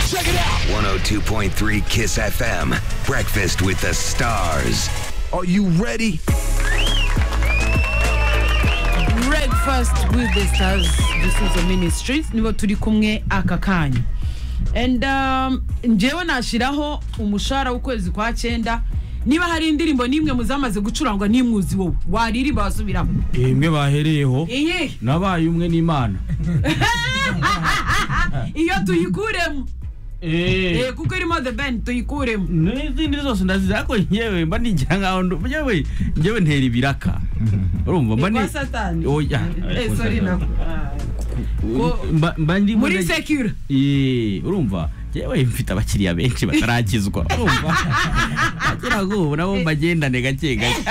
Check it out. 102.3 Kiss FM. Breakfast with the stars. Are you ready? breakfast with the stars gisubizo ministry nibo turi kumwe aka kanya and um, njyewe nashyiraho umushahara w'ukwezi kwa cyenda niba hari indirimbo n'imwe muzamaze gucurangwa n'imwuzi wowe waririmba wasubiramo imwe bahereyeho iyi nabaye umwe n'imana iyo tuyikuremo Eh, Eh, kuko irimo the band tuyikuremo n'izindi zose ndazizi ariko ngewe mba nijya nkaho ndu- ngewe ngewe ntera ibiraka urumva mba ni Kwa satani oya Eh, sorry nako Ah. Ko- mba mba ndi muri secure Eh, urumva ngewe mfite abakiriya benshi bataragizwa urumva agira ngo nabo mbagendane gake gake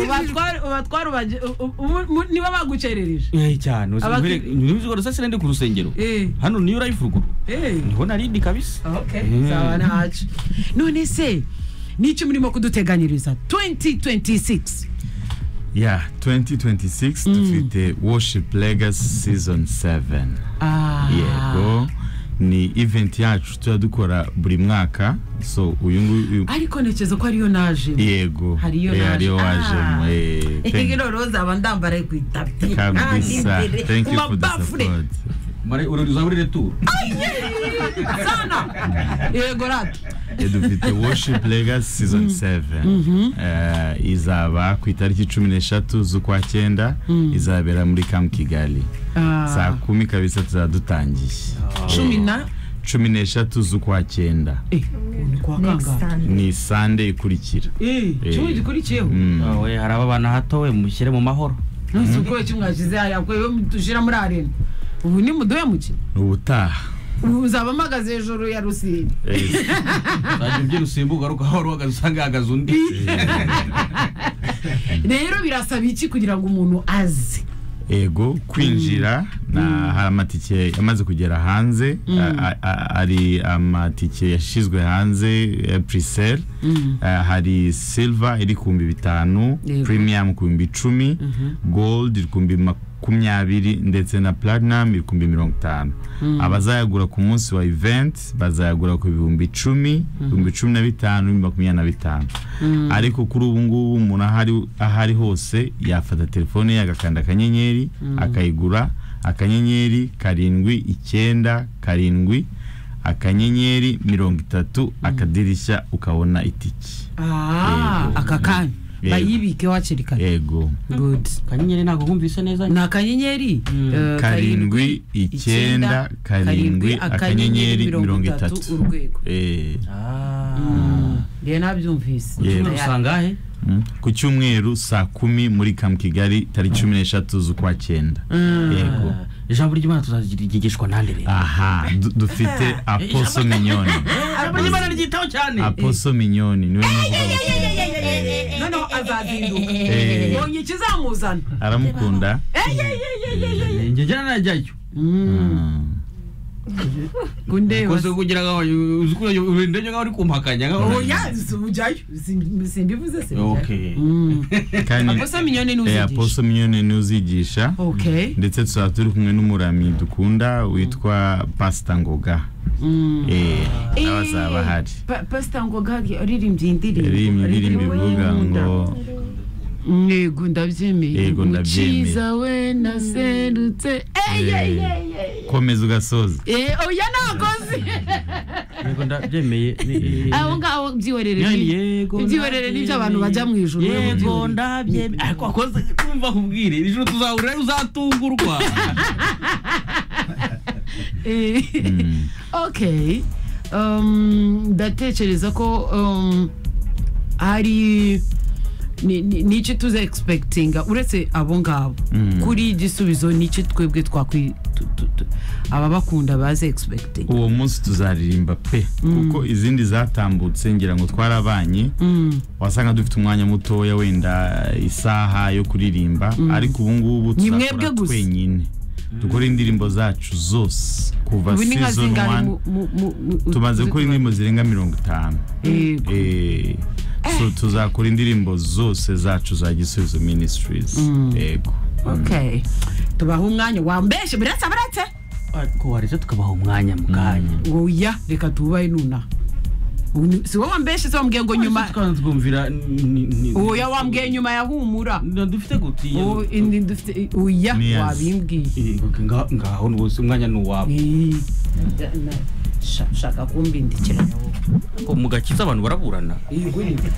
ubatwara ubatwara ubaje- u- u- u- mu- niba bagucerereje Eh, cyane uzi- Abakiri- nkwereke- ntuzi ko rusasira ndi ku rusengero Eh. hano niyo urayifu ruguru Eh. niho narindi kabisa Okay, Mm. sawa nacu none se n'icyo murimo kuduteganyiriza 2026 Yeah, 2026 dufite Worship Legacy Season 7. Ah. Yego. Ni event yacu tuba dukora buri mwaka. So uyu nguyu ariko ntekereza ko ariyo naje yego. hariyo Eh, hariyo naje. Ah. wajemo. Eh, thank- rero zaba ndambara ku itapi kabisa. Thank you for the mabafure support. Mare- uzaba uri returu yego rato Eh, dufite Worship Legacy Season 7. Eh, izaba ku itariki 13 z'ukwa 9 izabera muri Camp Kigali. Saa kumi kabisa tuzaba dutangiye. cumi na cumi n'eshatu z'ukwa cyenda eh ni kwa kangahe ni sande ikurikira eh cumi gikurikiyeho we hari ababana hato we mushyire mu mahoro nonese ubwoba kimwashyize hariya ko iyo dushyira muri arena ubu ni muduhe muki ubutaha ubu uzaba mpagaze hejuru ya rusiri uzajya ubyina usimbuka ariko aho wari uhagaze usanga hahagaze undi rero birasaba iki kugira ngo umuntu aze ego kwinjira na hari amatike yamaze kugera hanze a- a- a- hari amatike yashyizwe hanze puriseri hari silva iri ku bihumbi bitanu Yego. premium ku bihumbi icumi gold iri ku bihumbi makumyabiri ndetse na platinum iri ku bihumbi mirongo itanu abazayagura ku munsi wa event bazayagura ku bihumbi icumi ibihumbi cumi na bitanu ibihumbi makumyabiri na bitanu ariko kuri ubu ngubu umuntu aho ari- aho ari hose yafata telefone ye agakanda akanyenyeri akayigura akanyenyeri karindwi icyenda karindwi akanyenyeri mirongo itatu akadirishya ukabona itiki Ah, aka kanya Yego. bayibike hakiri kare ego good kanyenyeri ntabwo kumvise neza ni akanyenyeri eh, karindwi icyenda karindwi akanyenyeri mirongo itatu urwego Eh, rero nabyumvise Yego. usanga he mm. ku cyumweru saa kumi muri kamu kigali tariki cumi n'eshatu z'ukwa cyenda yego ijambo ry'imana tuzarigishwa nande rero aha du- dufite aposo minyoni ijambo ry'imana ryitaho cyane aposo minyoni niwe muvuga noneho azazinduka Eh. mbonye ikizamuzana aramukunda njye njyana najyayo kundeba kose kugira ngo uzi ko urinde nkaho uri kumpakanya nkaho oya ujyayo Sim- simbivuze se okay kandi aposa minyoni eh, n'uzigisha aposo minyoni niwe uzigisha okay ndetse tuzaba turi kumwe n'umurami dukunda witwa pasita ngoga eh nawe azaba ahari Pa- pastor ngoga aririmbye indirimbo yaririmbye indirimbo ivuga ngo yego ndabyemeye Yego, ndabyemeye. Mukiza we naserutse Eh, eh, komeza ugasoza eh, oya nakoze yego ndabyemeye aho ngaho byihorere Yani ni- yego ibyihorere nibyo abantu bajya mu ijuru yego ndabyemeye ariko akoze kumva nkubwire iri joro tuzahurira uzatungurwa Eh, okay Um, ndatekereza ko um, hari ni- ni- n'icyo tuza egispekitinga uretse abo ngabo kuri igisubizo n'icyo twebwe twakwi tu- tu- tu- ababakunda baze egispekitinga uwo munsi tuzaririmba pe kuko izindi zatambutse ngira ngo twarabanye wasanga dufite umwanya mutoya wenda isaha yo kuririmba ariko ubu ngubu Ni mwebwe tuzakora gusa. twenyine dukore indirimbo zacu zose kuva ubu ni nka season zingane 1 mu- mu- mu- mu- tumaze gukora indirimbo zirenga mirongo itanu Yego. Eh, so tuzakora indirimbo zose zacu za gisubizo ministries yego okay tubaha umwanya wambeshe biretse biretse ko waretse tukabaha umwanya mu kanya oya reka tubahe nuna Ubu- si wowe wambeshe se wambwiye ngo nyuma tukaba twumvira oya wambwiye nyuma ya humura dufite gutiya O- indi dufite- oya Ni yazi. wabimbwiye ngaho rwose umwanya ni uwawe Eh, na- na- sha- shaka kumbindikira mu gakiza abantu baraburana Igurire.